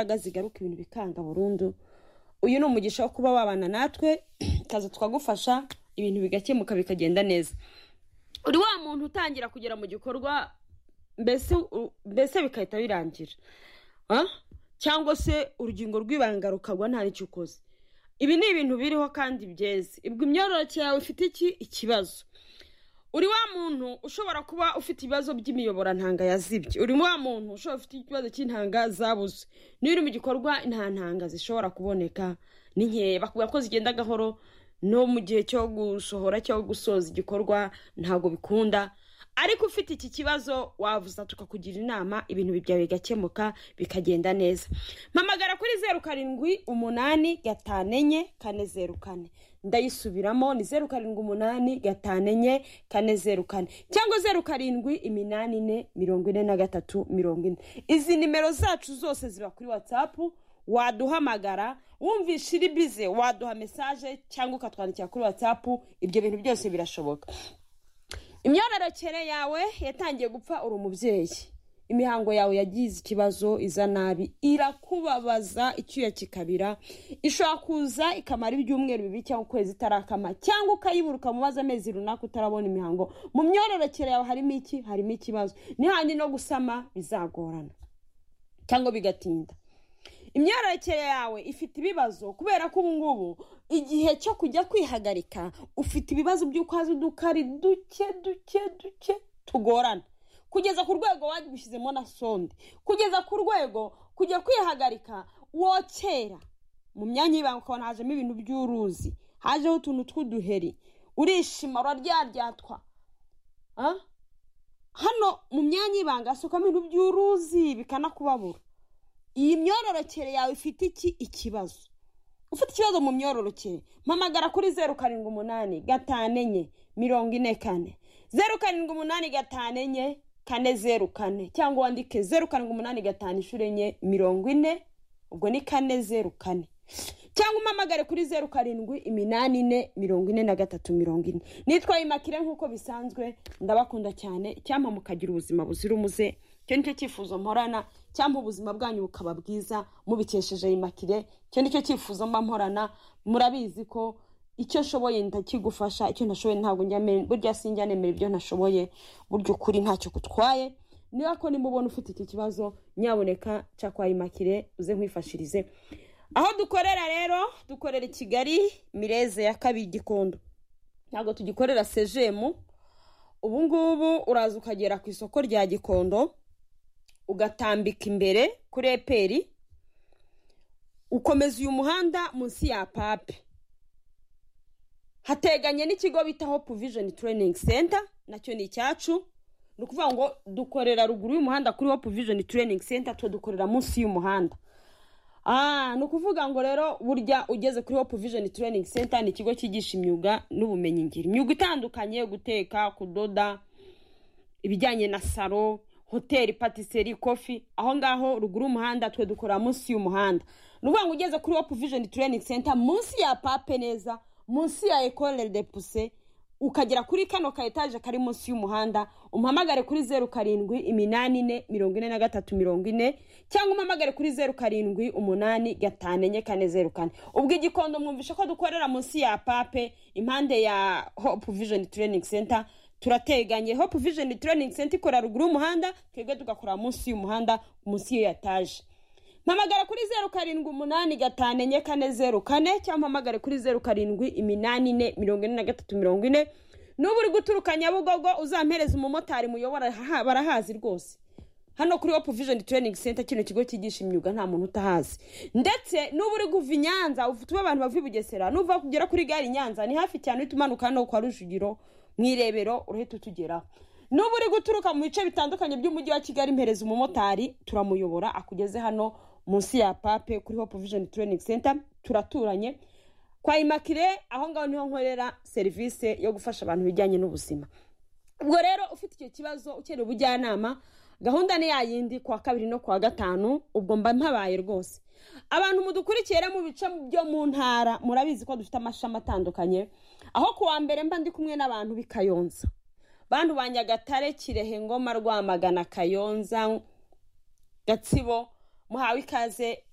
imbaraga zigaruka ibintu bikanga burundu uyu ni umugisha wo kuba wabana natwe kaza tukagufasha ibintu bigakemuka bikagenda neza uri wa muntu utangira kugera mu gikorwa mbese u- mbese bigahita birangira Ah? cyangwa se urugingo rw'ibanga rukagwa nta n'icyo ukoze ibi ni ibintu biriho kandi byeze ibwo imyororokere yawe ifite iki ikibazo uri wa muntu ushobora kuba ufite ibibazo by'imiyoborantanga yazibye uri wa muntu ushobora ufite ikibazo cy'intanga zabuze niba uri mu gikorwa nta ntanga zishobora kuboneka ni nkeya bakubwira ko zigenda gahoro no mu gihe cyo gusohora cyangwa gusoza igikorwa ntabwo bikunda ariko ufite iki kibazo wavuza tukakugira inama ibintu byawe bigakemuka bikagenda neza mpamagara kuri zeru karindwi umunani gatanu enye kane zeru kane ndayisubiramo ni zeru karindwi umunani gatanu enye kane zeru kane cyangwa zeru karindwi iminani ine mirongo ine na gatatu mirongo ine izi nimero zacu zose ziba kuri watsapu waduhamagara wumvisha iri bize waduha mesaje cyangwa ukatwandikira kuri watsapu ibyo bintu byose birashoboka imyororokere yawe yatangiye gupfa uri umubyeyi imihango yawe yagize ikibazo iza nabi irakubabaza icyuya kikabira ishobora kuza ikamara ibyumweru bibiri cyangwa ukwezi itarakama cyangwa ukayibura ukamubaza amezi runaka utarabona imihango mu myororokere yawe harimo iki harimo ikibazo n'ihandi no gusama bizagorana cyangwa bigatinda imyororokere yawe ifite ibibazo kubera ko ubu ngubu igihe cyo kujya kwihagarika ufite ibibazo by'uko haza udukari duke duke duke tugorana kugeza ku rwego wabishyizemo na sonde kugeza ku rwego kujya kwihagarika wokera mu myanya y'ibanga ukabona hajemo ibintu by'uruzi hajeho utuntu tw'uduheri urishima uraryaryatwa Ah? hano mu myanya y'ibanga hasukamo ibintu by'uruzi bikanakubabura iyi myororokere yawe ifite iki ikibazo ufite ikibazo mu myororokere mpamagara kuri zeru karindwi umunani gatanu enye mirongo ine kane zeru karindwi umunani gatanu enye kane zeru kane cyangwa wandike zeru karindwi umunani gatanu inshuro enye mirongo ine ubwo ni kane zeru kane cyangwa umpamagare kuri zeru karindwi iminani ine mirongo ine na gatatu mirongo ine nitwaye imakire nk'uko bisanzwe ndabakunda cyane icyampa mukagira ubuzima buzira umuze icyo ni cyo cyifuzo mporana cyangwa ubuzima bwanyu bukaba bwiza mubikesheje imakire icyo ni cyo cyifuzo mba mporana murabizi ko icyo nshoboye ndakigufasha icyo ntashoboye ntabwo njyamere burya sinjya nemera ibyo ntashoboye burya ukuri ntacyo gutwaye niba ko nimubona ufite iki kibazo nyaboneka cakwaye imakire uze nkwifashirize aho dukorera rero dukorera i kigali mireze ya kabiri gikondo ntabwo tugikorera sejemu ubu ngubu uraza ukagera ku isoko rya gikondo ugatambika imbere kuri eperi ukomeza uyu muhanda munsi ya pape hateganye n'ikigo bita hope vision training center nacyo ni icyacu ni ukuvuga ngo dukorera ruguru y'umuhanda kuri hope vision training center twe dukorera munsi y'umuhanda Ah, ni ukuvuga ngo rero burya ugeze kuri hope vision training center ni ikigo cyigisha imyuga n'ubumenyingiro imyuga itandukanye guteka kudoda ibijyanye na salo hoteli patiseri kofi aho ngaho ruguru y'umuhanda twe dukora munsi y'umuhanda ni ukuvuga ngo ugeze kuri hope vision training center munsi ya pape neza munsi ya ecole de puse ukagera kuri kano ka etaje kari munsi y'umuhanda umpamagare kuri zeru karindwi iminani ine mirongo ine na gatatu mirongo ine cyangwa umpamagare kuri zeru karindwi umunani gatanu enye kane zeru kane ubwo igikondo mwumvishe ko dukorera munsi ya pape impande ya hope vision training center turateganye hope vision training center ikora ruguru y'umuhanda twebwe tugakorera munsi y'umuhanda munsi y'iyo etaje mpamagara kuri zeru karindwi umunani gatanu enye kane zeru kane cyangwa umpamagare kuri zeru karindwi iminani ine mirongo ine na gatatu mirongo ine n'ubu uri guturuka nyabugogo uzampereza umumotari muyobora ha- barahazi rwose hano kuri hope vision training center kino kigo cyigisha imyuga nta muntu utahazi ndetse n'uba uri kuva i nyanza ufite ube abantu bava i bugesera n'uva kugera kuri gare i nyanza ni hafi cyane uhita umanuka hano kwa rujugiro mu irebero urahita utugeraho n'uba uri guturuka mu bice bitandukanye by'umujyi wa kigali mpereza umumotari turamuyobora akugeze hano munsi ya pape kuri hope vision training center turaturanye kwa imakire aho ngaho niho nkorera serivisi yo gufasha abantu ibijyanye n'ubuzima ubwo rero ufite icyo kibazo ukeneye ubujyanama gahunda ni ya yindi kuwa kabiri no kuwa gatanu ubwo mba mpabaye rwose abantu mudukurikira mu bice byo mu ntara murabizi ko dufite amashami atandukanye aho kuwa mbere mba ndi kumwe n'abantu b'i kayonza bantu ba nyagatare kirehe ngoma rwamagana kayonza gatsibo muhawe ikaze